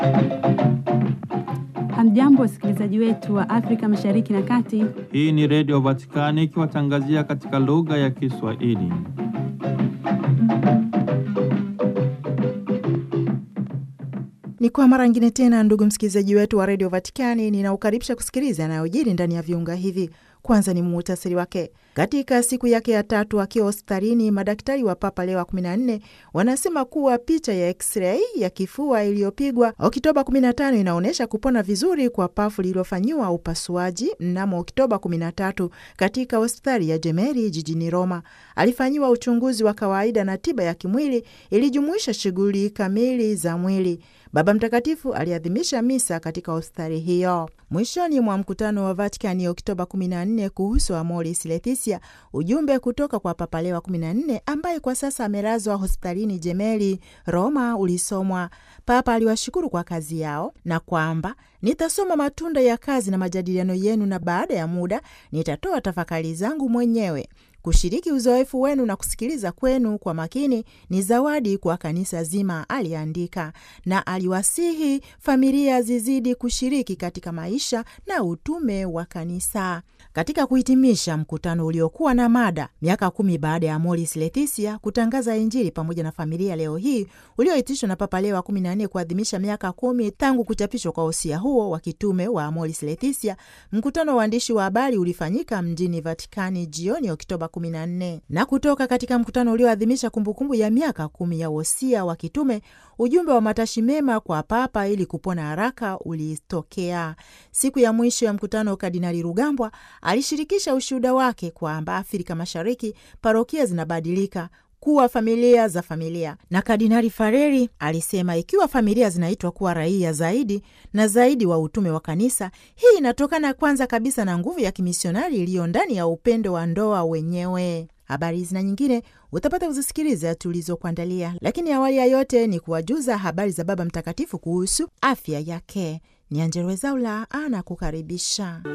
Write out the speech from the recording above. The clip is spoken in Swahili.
Hamjambo, wasikilizaji wetu wa Afrika Mashariki na Kati. Hii ni Redio Vatikani ikiwatangazia katika lugha ya Kiswahili. Ni kwa mara ngine tena, ndugu msikilizaji wetu wa redio Vatikani, ninaukaribisha kusikiliza yanayojiri ndani ya viunga hivi. Kwanza ni muhtasari wake. Katika siku yake ya tatu akiwa hospitalini, madaktari wa Papa Leo wa 14 wanasema kuwa picha ya x-ray ya kifua iliyopigwa Oktoba 15 inaonyesha kupona vizuri kwa pafu lililofanyiwa upasuaji mnamo Oktoba 13 katika hospitali ya Jemeri jijini Roma. Alifanyiwa uchunguzi wa kawaida na tiba ya kimwili ilijumuisha shughuli kamili za mwili. Baba Mtakatifu aliadhimisha misa katika hospitali hiyo. Mwishoni mwa mkutano wa Vatikani Oktoba 14 kuhusu Amoris Laetitia, ujumbe kutoka kwa Papa Leo wa 14 ambaye kwa sasa amelazwa hospitalini Jemeli Roma ulisomwa. Papa aliwashukuru kwa kazi yao na kwamba nitasoma matunda ya kazi na majadiliano yenu, na baada ya muda nitatoa tafakari zangu mwenyewe. Kushiriki uzoefu wenu na kusikiliza kwenu kwa makini ni zawadi kwa kanisa zima, aliandika, na aliwasihi familia zizidi kushiriki katika maisha na utume wa kanisa. Katika kuhitimisha mkutano uliokuwa na mada miaka kumi baada ya Amoris Laetitia kutangaza Injili pamoja na familia leo hii, ulioitishwa na Papa Leo wa 14 kuadhimisha miaka kumi tangu kuchapishwa kwa usia huo wa kitume wa Amoris Laetitia, mkutano wa waandishi wa habari ulifanyika mjini Vatikani jioni Oktoba 14. Na kutoka katika mkutano ulioadhimisha kumbukumbu ya miaka kumi ya wosia wa kitume, ujumbe wa matashi mema kwa Papa ili kupona haraka ulitokea. Siku ya mwisho ya mkutano, Kardinali Rugambwa alishirikisha ushuhuda wake kwamba Afrika Mashariki parokia zinabadilika kuwa familia za familia, na Kardinali Fareri alisema ikiwa familia zinaitwa kuwa raia zaidi na zaidi wa utume wa kanisa, hii inatokana kwanza kabisa na nguvu ya kimisionari iliyo ndani ya upendo wa ndoa wenyewe. Habari hizi na nyingine utapata kuzisikiliza tulizokuandalia, lakini awali ya yote ni kuwajuza habari za Baba Mtakatifu kuhusu afya yake. Ni Angella Rwezaula anakukaribisha.